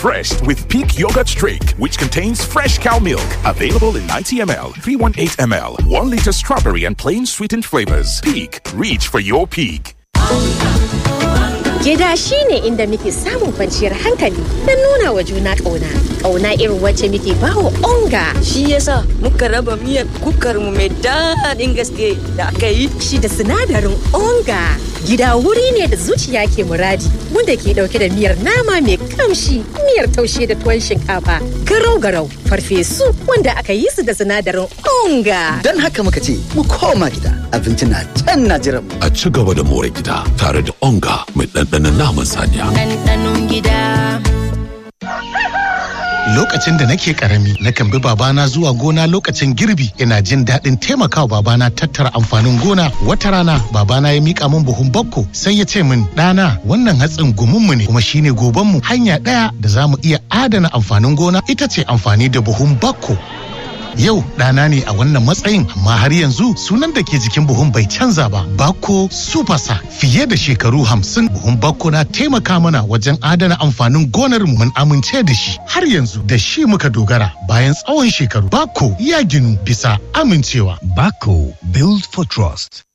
refreshed with Peak Yogurt Drink, which contains fresh cow milk. Available in 90 ml, 318 ml, 1 liter strawberry and plain sweetened flavors. Peak, reach for your peak. Gida shi ne inda muke samun kwanciyar hankali don nuna wa juna ƙauna. Ƙauna irin wacce muke bawa onga. Shi yasa muka raba miyar kukar mu mai daɗin gaske da aka yi. Shi da sinadarin onga. Gida wuri ne da zuciya ke muradi wanda ke ɗauke da miyar nama mai kamshi, miyar taushe da tuwon shinkafa, garau-garau, farfesu wanda aka yi su da sinadarin onga. Don haka muka ce mu koma gida abinci na can na jiran mu. A ci gaba da more gida tare da onga mai ɗanɗanon naman saniya. ɗanɗanon gida. Lokacin da nake karami, nakan bi babana zuwa gona lokacin girbi, ina jin daɗin taimakawa babana tattara amfanin gona. Wata rana, babana ya mika min buhun bakko, sai ya ce min, ɗana, wannan hatsin gumunmu ne, kuma shine gobanmu. Hanya ɗaya da za mu iya adana amfanin gona ita ce amfani da buhun bakko. Yau ɗana ne a wannan matsayin amma har yanzu sunan da ke jikin buhun bai canza ba. Bako Supasa fiye da shekaru hamsin buhun Bako na taimaka mana wajen adana amfanin gonar mu mun amince da shi. Har yanzu da shi muka dogara bayan tsawon shekaru. Bako ya ginu bisa amincewa. Bako Build for Trust.